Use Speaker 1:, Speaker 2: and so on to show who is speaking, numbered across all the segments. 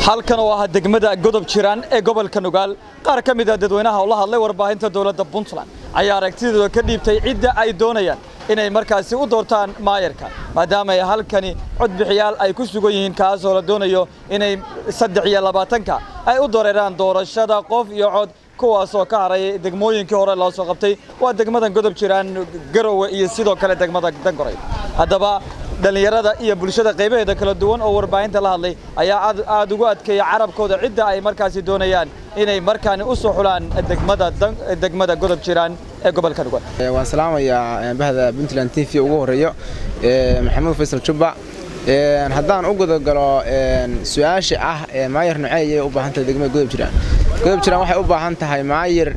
Speaker 1: halkan oo ah degmada godob jiraan ee gobolka nugaal qaar ka mid a dadweynaha oo la hadlay warbaahinta dowladda puntland ayaa aragtidooda ka dhiibtay cidda ay doonayaan inay markaasi u doortaan maayarka maadaama ay halkani codbixiyaal ay ku sugan yihiin kaasoo la doonayo inay saddex iyo labaatanka ay u dareeraan doorashada qof iyo cod kuwaasoo ka haray degmooyinkii hore loo soo qabtay waa degmadan godob jiraan garowe iyo sidoo kale degmada dangoray haddaba dhallinyarada iyo bulshada qaybaheeda kala duwan oo warbaahinta la hadlay ayaa aad ugu adkeeya carabkooda cidda ay markaasi doonayaan inay markaani u soo xulaan degmada degmada godob jiraan ee gobolka nugaal
Speaker 2: waan salaamayaa bahda puntland t v ugu horeeyo maxamuud faysal jubba haddaan u gudagalo su-aasha ah maayar nocee ayay u baahan tahay degmada godob jiraan godob jiraan waxay u baahan tahay maayar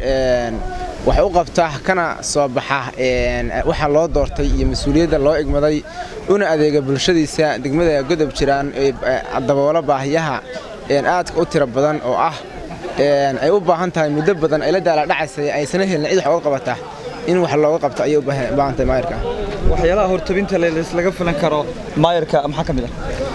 Speaker 2: wax u qabta kana soo baxa waxa loo doortay iyo mas-uuliyadda loo igmaday una adeega bulshadiisa degmada godob jiraan daboola baahiyaha aadka u tiro badan oo ah ay u baahan tahay muddo badan ay la daaladhacaysay aysana helin cid wax uga qabata in wax looga qabto ayay u baahan tahay maayarka
Speaker 1: waxyaalaha hortabinta laga filan karo maayarka maxaa ka mid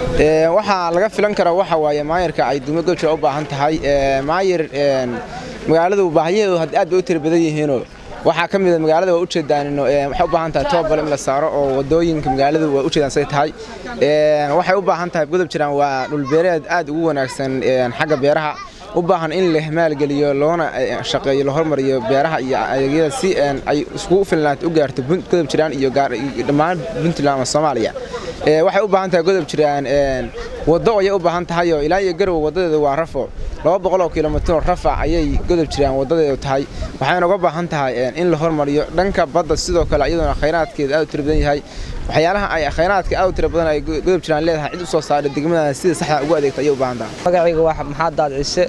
Speaker 2: ah waxaa laga filan karo waxa waaye maayarka ay degmada godob jiraan u baahan tahay maayar magaaladu baahiyaheedu aad bay u tiro badan yihiinoo waxaa ka mida magaalada waa ujeedaanino waxay u baahan tahay toobal in la saaro oo wadooyinka magaaladu waa ujeedaan say tahay waxay u baahan tahay godob jiraan waa dhulbeereed aad ugu wanaagsan xagga beeraha u baahan in la maalgeliyo loona shaqeeyo la hormariyo beeraha iyo adeegyada si ay iskugu filnaat u gaarto godob jiraan iyo dhammaan puntland ama soomaaliya waxay u baahan tahay godob jiraan waddo ayay u baahan tahayoo ilaa iyo garowe waddadeedu waa rafo laba boqoloo kilomitiroo rafa ayay godob jiraan waddadeedu tahay waxayna uga baahan tahay in la hormariyo dhanka badda sidoo kale iyadoona khayraadkeeda aad u tiro badan yahay waxyaalaha ay khayraadka aad u tiro badan ay godob jiraan leedahay cid u soo saaray degmada sida saxda ugu adeegta ayay u baahan tahay
Speaker 3: magacayga waa maxaad daad ciise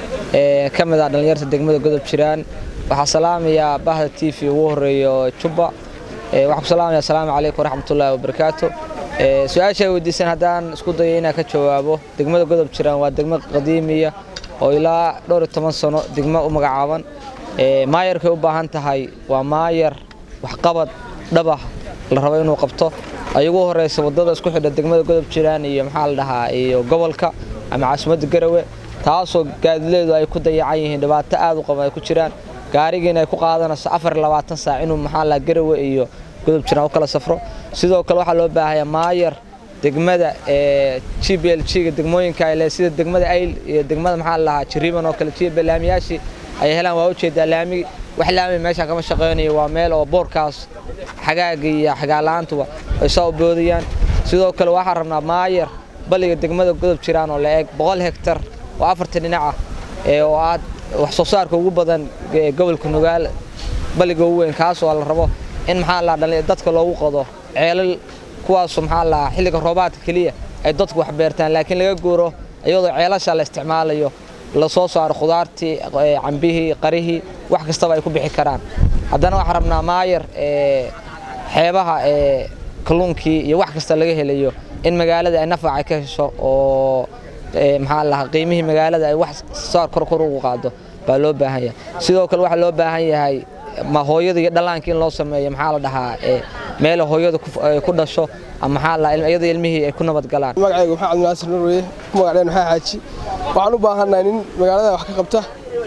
Speaker 3: ee ka mid ah dhallinyarta degmada godob jiraan waxaa salaamayaa bahda t v ugu horeeyo jubba waxaan ku salaamayaa asalaamu calaykum waraxmatullaahi wabarakaatu su-aasha ay weydiisan haddaan isku dayo inaan ka jawaabo degmada godob jiraan waa degmo qadiimiya oo ilaa dhowr iyo toban sano degmo u magacaaban maayarkay u baahan tahay waa maayar waxqabad dhabah la rabo inuu qabto ay ugu horeysa wadada isku xidha degmada godob jiraan iyo maxaa la dhahaa iyo gobolka ama caasimadda garowe taasoo gaadileedu ay ku dayacan yihiin dhibaato aad u qaban ay ku jiraan gaarigiina ay ku qaadanayso afar iyo labaatan saac inuu maxaa la garowe iyo godob jiraan u kala safro sidoo kale waxaa loo baahaya maayar degmada ee g b l g-ga degmooyinka ay leh sida degmada ayl iyo degmada maxaa la dhahaa jiriban oo kale g b laamiyaashii ay helaan waa ujeedaa laami wax laami meesha kama shaqaynayo waa meel oo boorkaas xagaaga iyo xagaalaantuba ay soo boodayaan sidoo kale waxaan rabnaa maayar baliga degmada godob jiraan oo la eeg boqol hektar oo afartan dhinac ah oo aad wax soo saarka ugu badan gobolka nugaal baliga ugu weyn kaas oo la rabo in maxaa la dhalin dadka loogu qodo ceelal kuwaasoo maxaa la xilliga roobaadka keliya ay dadku wax beertaan laakiin laga guuro iyadoo ceelasha la isticmaalayo la soo saaro khudaartii cambihii qarihii wax kastaba ay ku bixi karaan haddana waxaan rabnaa maayar xeebaha kalluunkii iyo wax kasta laga helayo in magaalada ay nafac ay ka hesho oo maxaa lahaa qiimihii magaalada ay wax saar kor kor ugu qaado baa loo baahan yahay sidoo kale waxaa loo baahan yahay ma hooyada iyo dhallaanka in loo sameeyo maxaa la dhahaa meel hooyada ku dhasho ama maxaa la iyada ilmihii ay ku nabad galaan
Speaker 4: magacayga maxaa cabdinaasir norweye ku magacdheen maxaa xaaji waxaan u baahannahay nin magaalada wax ka qabta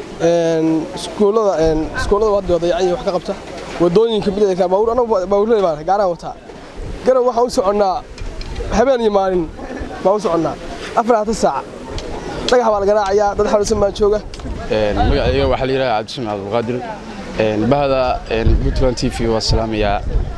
Speaker 4: iskuullada iskuullada hadda dayacan wax ka qabta wadooyinka bilayka baabuur anagu baabuurley baan gaaraan wataa garow waxaan u soconnaa habeen iyo maalin baan u soconnaa afar hata saaca dhagax baa la garaacayaa dad xanuunsan baan jooga
Speaker 5: magacayga waxaa la yidhaha cabdisami cabdulqaadir bahda puntland t v waa salaamayaa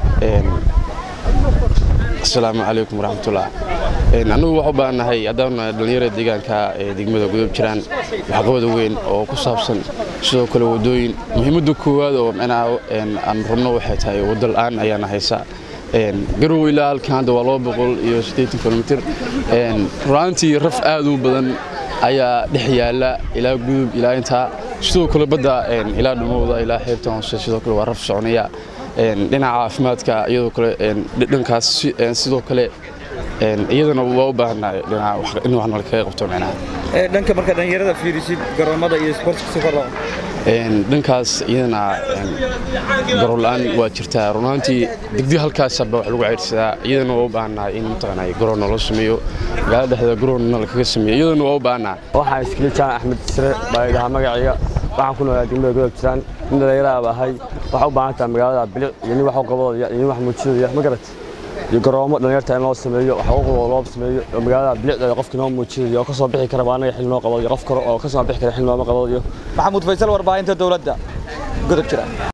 Speaker 5: asalaamu calaykum waraxmatullah annugu waxu baahannahay haddaan dhallinyarada deegaanka ee degmada godob jiraan waxqabada weyn oo ku saabsan sidoo kale waddooyin muhiimadda koowaad oo micnaha aan rabno waxay tahay waddo la'aan ayaana haysa garow ilaa halkan hadda waa laba boqol iyo siddeetan kilomitir ru'aantii raf aad u badan ayaa dhex yaalla ilaa gudub ilaa intaa sidoo kale badda ilaa dhumowda ilaa xeebta hoose sidoo kale waa raf soconaya dhinaca caafimaadka iyadoo kale dhankaas sidoo kale iyadana waa u baahannahay dhinaca in wax nala kaga qabto micnaha
Speaker 1: dhanka marka dhallinyarada fiirisid garoomada iyo sportska si kor
Speaker 5: dhankaas iyadana garoon-la-aan waa jirtaa runaantii degdeg halkaasaba wax lagu ceyrsadaa iyadana waa u baahannahay in mataqaanaa garoon naloo sameeyo magaalada dhexdeeda garoonna lakaga sameeyo iyadana waa u baahannahay
Speaker 6: waxaan iskili jaan axmed sire baa idhahaa magacayga waxaan ku noolaa degmada godob jiraan nin dhallinyaraha ahay waxaa u baahan tahay magaalada bilic iyo nin wax qabadaya iyo nin wax muujinaya ma garat iyo garoomo dhallinyarta in loo sameeyo xuquuqdooda loo sameeyo oo magaalada bilicdeeda qofkii noo muujinayo oo ka soo bixi kara baa anaga xil noo qabadayo qof kale oo ka soo bixi kara xil nooma qabadayo
Speaker 1: maxamuud faysal warbaahinta dowladda godob jiraan